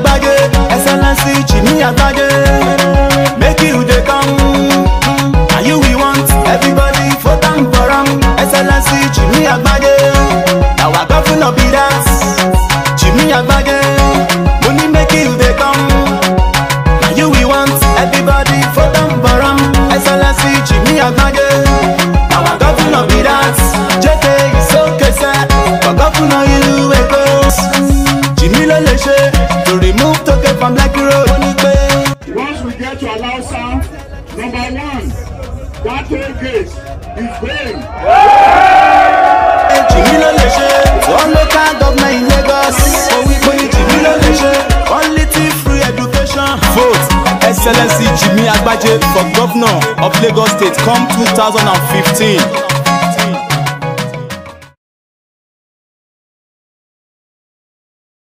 Agbaje, Excellency Jimmy Agbaje. Make you dey come, and you we want everybody for am for am. Excellency Jimmy Agbaje, na our governor be that. Jimmy Agbaje, money make you dey come, and you we want everybody for am for am. Excellency Jimmy Agbaje, na our governor be that. JK is okay sir, for governor you wey go. Jimmy ló lè ṣe to remove toke from Lekki road. Ó ní pé. Once we get to Alausa, number one, that toll gate is going. Jimmy ló lè ṣe one local government in Lagos. Òwìpé Jimmy ló lè ṣe quality free education. Vote Excellency Jimmy Agbaje for governor of Lagos State come 2015.